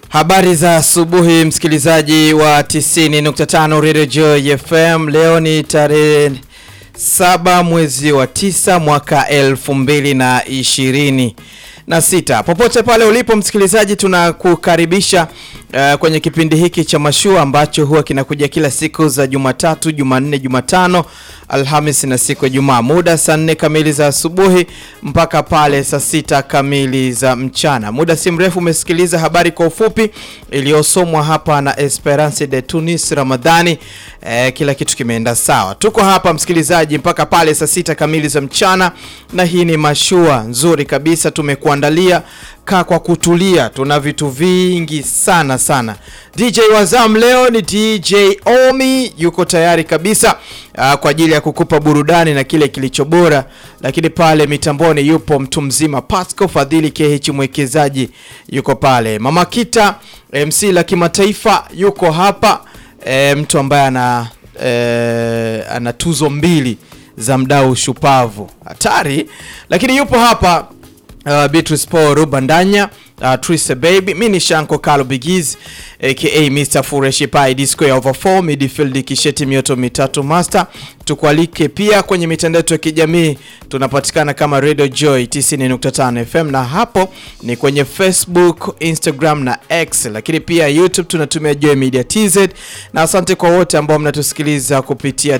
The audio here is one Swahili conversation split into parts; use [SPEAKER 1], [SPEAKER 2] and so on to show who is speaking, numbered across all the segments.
[SPEAKER 1] Habari za asubuhi msikilizaji wa 90.5 Radio Joy FM. Leo ni tarehe saba mwezi wa tisa mwaka elfu mbili na ishirini na sita. Popote pale ulipo msikilizaji, tunakukaribisha uh, kwenye kipindi hiki cha mashua ambacho huwa kinakuja kila siku za Jumatatu, Jumanne, Jumatano, Alhamis na siku ya Jumaa, muda saa nne kamili za asubuhi mpaka pale saa sita kamili za mchana. Muda si mrefu umesikiliza habari kwa ufupi iliyosomwa hapa na Esperance de Tunis Ramadhani. Eh, kila kitu kimeenda sawa. Tuko hapa msikilizaji mpaka pale saa sita kamili za mchana, na hii ni mashua nzuri kabisa tumekuandalia. Kaa kwa kutulia, tuna vitu vingi sana sana. DJ Wazam leo ni DJ Omi, yuko tayari kabisa uh, kwa ajili ya kukupa burudani na kile kilicho bora, lakini pale mitamboni yupo mtu mzima Pasco Fadhili KH mwekezaji yuko pale. Mama Kita MC la kimataifa yuko hapa e, mtu ambaye ana e, ana tuzo mbili za mdau shupavu hatari, lakini yupo hapa uh, Beatrice Paul Rubandanya uh, Trise Baby, mi ni Shanko Kalo Bigiz aka Mr Fureshi Pai Disco ya over 4 midfield kisheti mioto mitatu master. Tukualike pia kwenye mitandao yetu ya kijamii, tunapatikana kama Radio Joy 90.5 FM, na hapo ni kwenye Facebook, Instagram na X, lakini pia YouTube tunatumia Joy Media TZ, na asante kwa wote ambao mnatusikiliza kupitia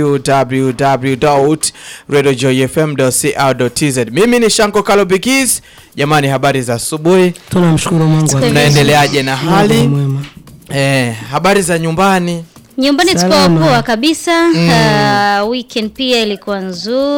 [SPEAKER 1] www.radiojoyfm.co.tz. Mimi ni Shanko Kalo Bigiz. Jamani, habari za asubuhi,
[SPEAKER 2] Tunamshukuru Mungu.
[SPEAKER 1] tunaendeleaje na
[SPEAKER 2] Mungu
[SPEAKER 1] hali
[SPEAKER 2] mwema.
[SPEAKER 1] eh? Habari za nyumbani
[SPEAKER 3] Nyumbani tuko
[SPEAKER 2] Salama.
[SPEAKER 3] poa kabisa. Uh, weekend pia ilikuwa nzuri.